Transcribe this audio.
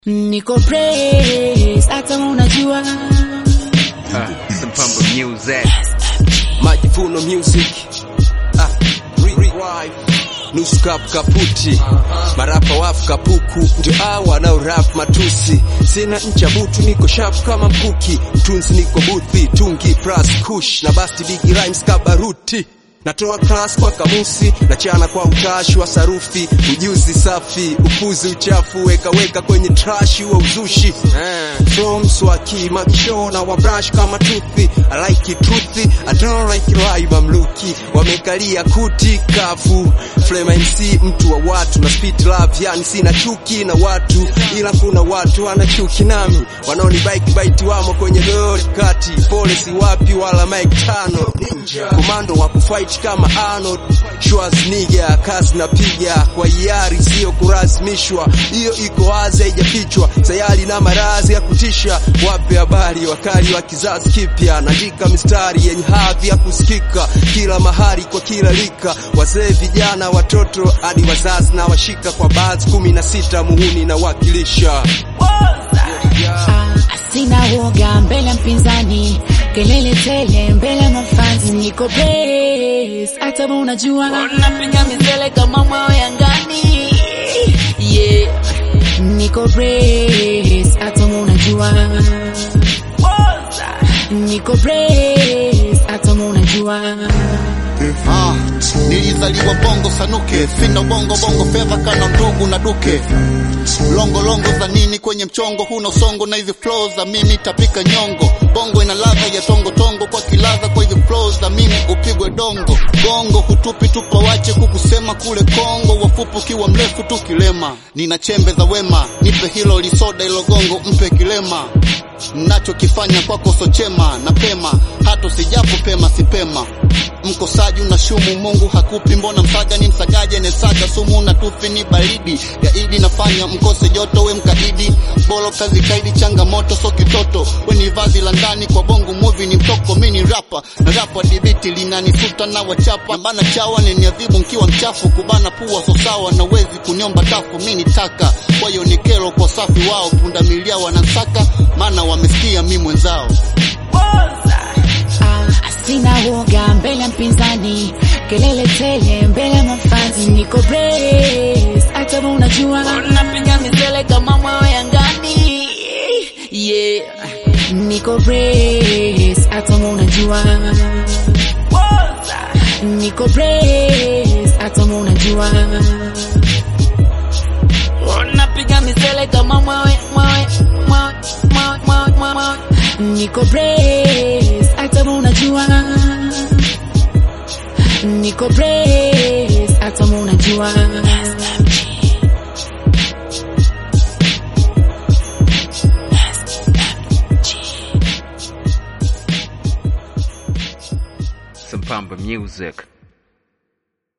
Niko praise hata unajua Ah, Sempamba Music. Majivuno Music ah, re- re- nusu cup kaputi marapa wafu kapuku ndio hao wanao rap matusi sina ncha butu niko sharp kama mkuki tunzi niko buthi tungi plus kush na basti big rhymes kabaruti natoa class kwa kamusi na chana kwa utashi wa sarufi ujuzi safi upuzi uchafu weka weka kwenye trash wa uzushi eh. from swaki makishona wa brush kama tuthi I like it truthy I don't like it live I'm lucky wamekalia kuti kafu Flame MC mtu wa watu na spit love yani sina chuki na watu ila kuna watu wana chuki nami wanaoni bike bite wamo kwenye dori kati pole si wapi wala Mike tano komando wa kufight kama Arnold Schwarzenegger kazi napiga kwa hiari sio kulazimishwa hiyo iko wazi haijafichwa sayari na maradhi ya kutisha wape habari wakali wa kizazi kipya naandika mistari yenye hadhi ya kusikika kila mahali kwa kila lika wazee vijana watoto hadi wazazi na washika kwa baadhi kumi na sita muhuni na wakilisha Ah, sina woga mbele ya mpinzani kelele tele mbele ya mafanzi niko praise hata unajua napiga misele kama mwao yangani yeah niko praise hata unajua niko praise hata unajua Ah, nilizaliwa bongo sanuke, sina bongo bongo fedha kana ndugu na duke. Longo longo za nini kwenye mchongo, huna usongo na hizi flows za mimi tapika nyongo. Bongo ina ladha ya tongo tongo, kwa kiladha kwa hizi flows za mimi upigwe dongo. Gongo hutupi tupa wache kukusema kule Kongo, wafupu kiwa mrefu tu kilema. Nina chembe za wema, nipe hilo lisoda ilo gongo, mpe kilema nachokifanya kwako sochema na pema hata sijapo pema sipema mkosaji unashumu mungu hakupi mbona msaga ni msagaje nesaga sumu na tufi ni baridi gaidi nafanya mkose joto we mkaidi bolo kazi kaidi changamoto so kitoto we ni vazi la ndani kwa bongo movie ni mtoko mi ni rapa na rapa dibiti linanisuta na wachapa bana chawa neniadhibu mkiwa mchafu kubana pua so sawa na wezi kuniomba tafu mi ni taka kwa hiyo ni kero kwa safi wao pundamilia wanansaka maana wamesikia mi mwenzao Ah, sina woga mbele ya mpinzani kelele tele mbele ya mafanzi niko praise hata unajua napiga misele kama mwao yangani yeah niko praise hata unajua niko praise hata unajua napiga misele kama mwawe mwawe mwawe mwawe mwawe mwawe mwawe niko praise hata unajua niko praise hata unajua Sempamba Music.